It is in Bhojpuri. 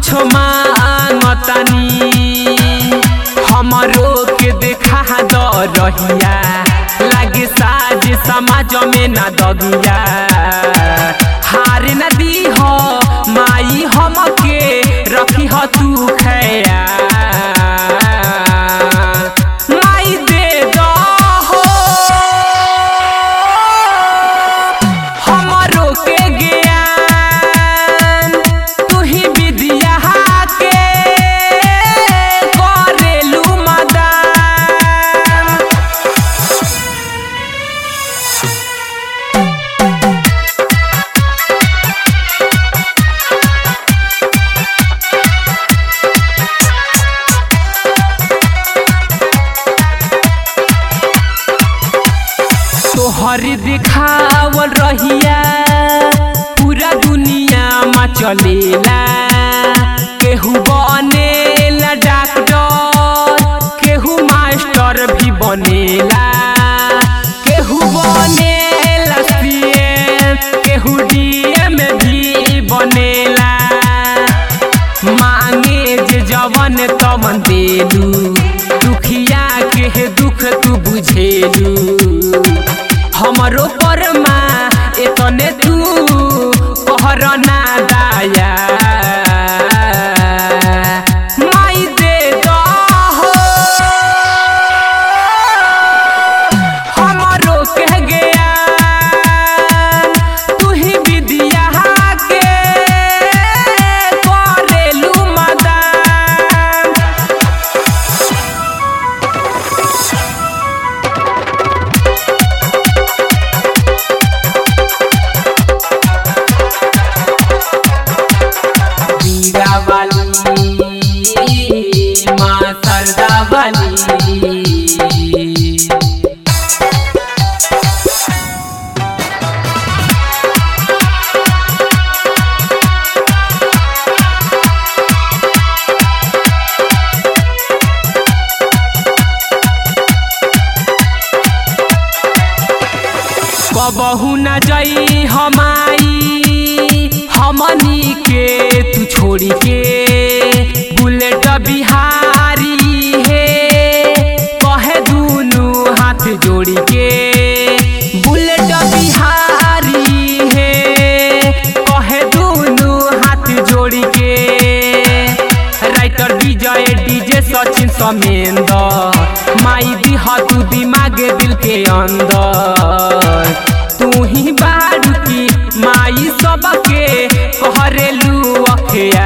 कुछ मांगतानी हमरो के देखा द रहिया लागे साज समाज में ना दगिया हार न दी हो माई हमके रखी हो तू खैया माई दे दो हो हमरो के ज्ञान तू ही विद्या के करेलू मदान तोहर दिखावल रहिया पूरा दुनिया में चलेला केहू बनेला डॉक्टर केहू मास्टर भी बनेला केहू बनेला सीएम केहू डीएम भी बनेला मांगे जे जवन तवन देलू दुखिया के दुख तू बुझेलू हमरो परमा एतने तू कहर ना दाया माई दे दहो हमरो कह गया तू ही विद्या के करेलू मदान वीरा वाली माँ सरदा वाली कबहू न जई हमाई हमनी के तू छोड़ी के बुलेट बिहारी हे कहे दुनू हाथ जोड़ी के बुलेट बिहारी हे कहे दुनू हाथ जोड़ी के राइटर विजय डीजे सचिन समेंदर माई दिह तू दिमाग दिल के अंदर तू ही बारू की माई सबके कहरेलू अखिया